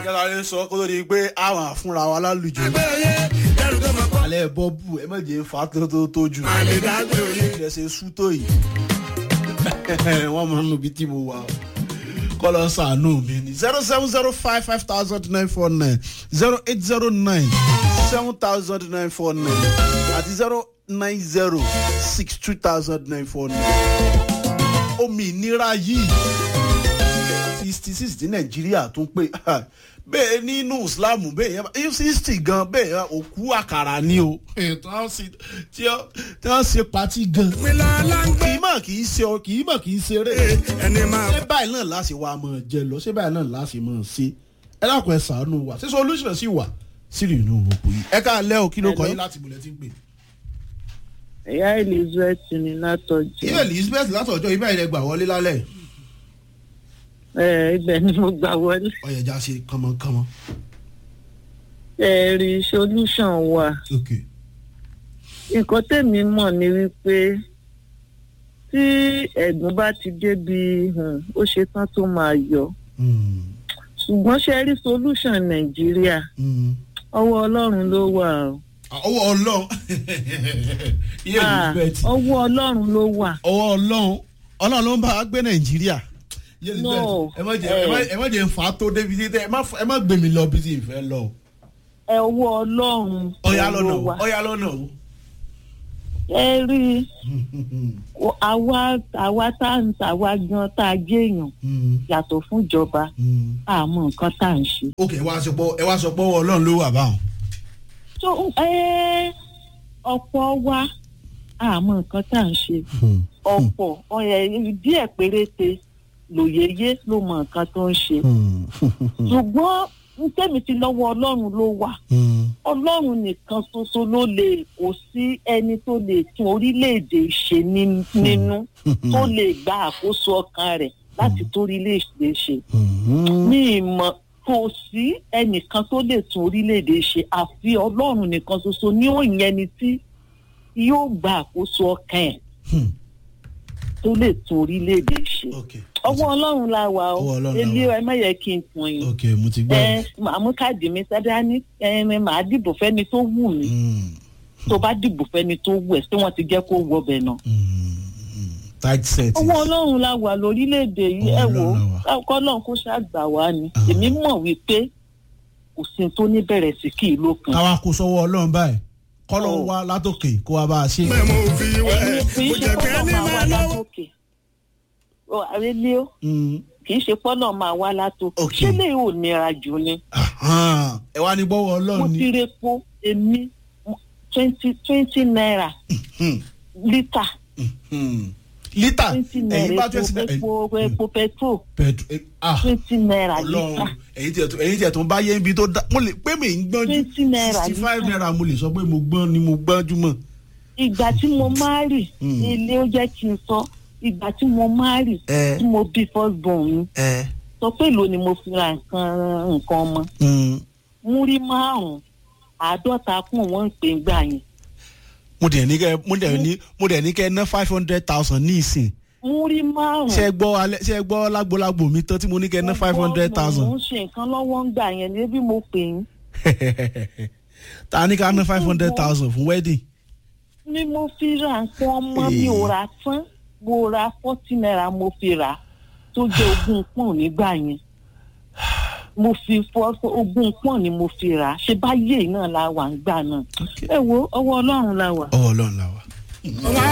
ìjọba lè sọ kó tó di pé àwọn àfúnra wa lálùjọ. alẹ́ bọ́ọ̀bù ẹ má jẹ́ fa tó tó tó jù. ilẹ̀ ṣe sú tó yìí. wọ́n máa ń nu ibi tí mo wà o. kọ́lọ́ sànú mi ni zero seven zero five five thousand nine four nine zero eight zero nine seven thousand nine four nine àti zero nine zero six two thousand nine four nine. omi ìnira yìí sixty six ní nàìjíríà tún pé bẹ́ẹ̀ nínú islam bẹ́ẹ̀ yẹn sixty gan bẹ́ẹ̀ yẹn òkú àkàrà ni o. tí wọ́n ṣe pati gan. kì í mọ̀ kì í ṣe kì í mọ̀ kì í ṣeré. ṣé báyìí náà láti wá mọ̀ jẹ lọ ṣé báyìí náà láti mọ̀ ṣe. ẹ dákun ẹ sàánú wa ṣé solution sì wà sílẹ̀ inú òkú yìí. ẹ ká lẹ́ o kí ló kọ yín láti bulẹ̀ tí ń pè. ìyá elizabeth ni látọjú. ìyá elizabeth látọjọ́ ibà ilẹ̀ gbà wọlé lálẹ́ ẹ ibẹ̀ ni mo gbà wọlé. ọ̀yẹ̀já ṣe kánmọ́kánmọ́. ẹ rí solution wà. okay. nǹkan tèmi mọ̀ ni wípé tí ẹ̀gbọ́n bá ti débi ó ṣe tán tó máa yọ. ṣùgbọ́n ṣe rí solution nàìjíríà ọwọ́ ọlọ́run ló wà o. ọwọ́ ọlọ́run iye elizabeth ọwọ́ ọlọ́run ló wà. ọwọ́ ọlọ́run ọlọ́run ló ń bá a gbé nàìjíríà no ẹ má jẹ ẹ má jẹ nfa tó débi tí ẹ má ẹ má gbèmí lọ bí tí ì fẹ́ lọ. ẹ ọwọ́ ọlọ́run ọ̀yà lọ́nà o ọ̀yà lọ́nà o. ẹ rí àwa àwa tá à ń tàwa gan tá a jẹ́yàn yàtọ̀ fún ìjọba àmọ́ nǹkan tá à ń ṣe. ok ẹ wá sọ pé ẹ wá sọ pé ọwọ́ ọlọ́run ló wà báwọn. tó ọ̀pọ̀ wa àmọ́ nǹkan tá à ń ṣe ọ̀pọ̀ díẹ̀ péréte lòyeyé ló mọ nǹkan tó ń ṣe ṣùgbọ́n ntẹ́mi ti lọ́wọ́ ọlọ́run ló wà ọlọ́run nìkan ṣoṣo ló lè kó sí ẹni tó lè tún orílẹ̀-èdè ṣe nínú tó lè gba àkóso ọkàn rẹ̀ láti tó orílẹ̀-èdè ṣe ní ìmọ̀ kò sí ẹnìkan tó lè tún orílẹ̀-èdè ṣe àfi ọlọ́run nìkan ṣoṣo ní òyìn ẹni tí yóò gba àkóso ọkàn ẹ̀ tó lè tún orílẹ̀-èdè ṣe. ọwọ́ ọlọ́run la wà ó ilé ẹ má yẹ kí n tún yín. ok mo ti gbọ́. ẹ màá mú káàdì mi sádá ní ẹ màá dìbò fẹ́ni tó wù mí. tó bá dìbò fẹ́ni tó wù ẹ̀ tí wọ́n ti jẹ́ kó wọ bẹ̀ náà. tight set. ọwọ́ ọlọ́run la wà lórílẹ̀‐èdè yìí ẹ wò ó kọ́lọ́n kó ṣàgbà wá ni èmi mọ̀ wípé kò sí tó ní bẹ̀rẹ̀ sí kì í lókun. káwa kó sọ́wọ́ ọlọ́run báyìí kọ́lọ́ wa látòkè kó wa bá a ṣe. mẹ́mọ̀ òfin wẹ̀ kì í kò ṣe jẹ́ kẹ́ pọ́nà ní máa máa wá lọ́wọ́. látòkè Ó, àrélé ó kì í ṣe pọ́nà máa wá látòkè Ok. ṣé lè ò nira jù ni ẹ wá ní bọ́wọ́ mo ọlọ́run ti ni. repo èmi twenty twenty naira Hmm, lítà hmm. lítà twenty ẹ̀yin naira bá epo twenty naira epo epo petrol pẹ̀tù ah twenty naira lítà ọlọ́run ẹ̀yin tiẹ̀ tó ẹ̀yin tiẹ̀ tó ń bá yé ibi tó dá mo lè pé mi ń gbọ́njú Twenty naira sixty five lítà. naira mo lè sọ pé mo gbọ́n ni mo gbọ́njú mọ̀. ìgbà tí mo máa rì Mm. ilé ó jẹ́ kí n sọ ìgbà tí mo máa rì ẹ tí mo bí first born mi ẹ sọ pé èlò ni mo fi ra nǹkan nǹkan ọmọ múrí márùn-ún àádọ́ta kún wọ́n ń pè ń gbà yẹn mo dẹ̀ ní kẹ́ mo dẹ̀ ní mo dẹ̀ ní kẹ́ ná five hundred thousand ní ìsìn múrí márùn-ún. ṣe gbọ́ alẹ́ ṣe gbọ́ lágbolágbo mi tán tí mo ní kẹ́ ná five hundred mo thousand ń ṣe nǹkan lọ́wọ́ ń gbà yẹn níbi mo pè yín ta ní ká ná five hundred thousand fún wedding. ni mo fi ra nǹkan ọmọ mi ò ra tán mo ra forty naira mo fi rà á tó jẹ́ ogún pọ́n nígbà yẹn mo fi fọ́ ogún pọ́n ni mo fi rà á ṣe báyé náà la wà ń gbà náà ẹ wo ọwọ́ ọlọ́run la wà. ọwọ́ ọlọ́run la wà. wá